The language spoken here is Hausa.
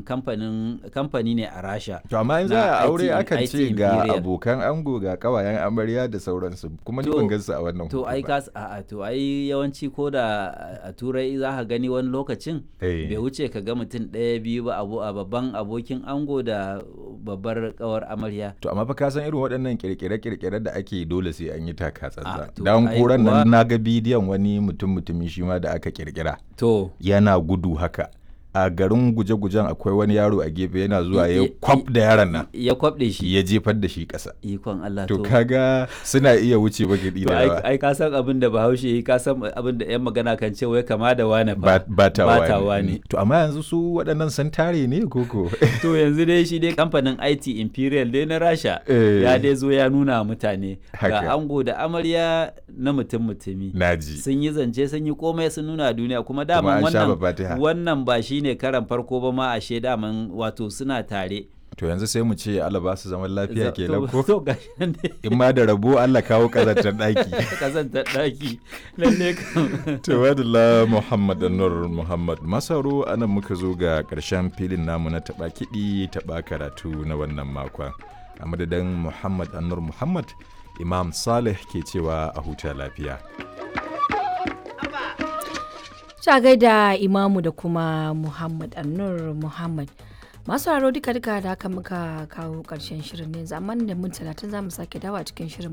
kamfanin kamfani ne a rasha to amma in za na a aure IT akan IT ce ga Imperial. abokan ango ga kawayen amarya da sauransu kuma ni To- ban gansu a wannan to hoto ai ba. ka a to ai yawanci ko da a turai za ka gani wani lokacin Eh. bai wuce ka ga mutum ɗaya biyu ba abu a babban abokin ango da babbar kawar amarya To amma fa ka san irin waɗannan kirkire-kirkire da ake yi dole sai an yi taka Ah, tsantsan. to Dan ai koran kuwa- nan na ga bidiyon wani mutum mutumi shi ma da aka kirkira. to Yana gudu haka. A garin guje-gujen akwai wani yaro a gefe yana zuwa ya I- kwaf da yaron nan. ya kwabɗe shi Ya jefar da shi ƙasa. ikon Allah To kaga suna iya wuce bakiɗi to da ai yawa. ai ka san abin da bahaushe yi ka san abin da yan magana kan ce wai kama da wane Ba- fa Batawa batawa ne. ne To amma yanzu su waɗannan sun tare ne koko? to yanzu dai shi dai kamfanin IT Imperial dai na Rasha Eh. ya dai zo ya nuna wa mutane Haka. ga ango da amarya na mutum mutumi Naji. sun yi zance sun yi komai sun nuna duniya kuma Kuma daman an sha wannan babatiha. wannan ba shine karan farko ba ma ashe daman wato suna tare To yanzu sai mu ce Allah ba su zaman lafiya Za- kenan to- ko? to gashi nan dai In ma da rabo Allah kawo ƙazantar ɗaki. kazantar daki lalle kam Tawadala Muhammad Anwar Muhammad Masaro anan muka zo ga ƙarshen filin namu na taɓa kiɗi taɓa karatu na wannan makon. A madadin Muhammad Anwar Muhammad, Imam Saleh ke cewa a huta lafiya. Ta gaida imamu da kuma Muhammad Annur Muhammad. Masu haro duka duka da haka muka kawo ƙarshen shirin ne zaman da mun talatin za mu sake dawa cikin shirin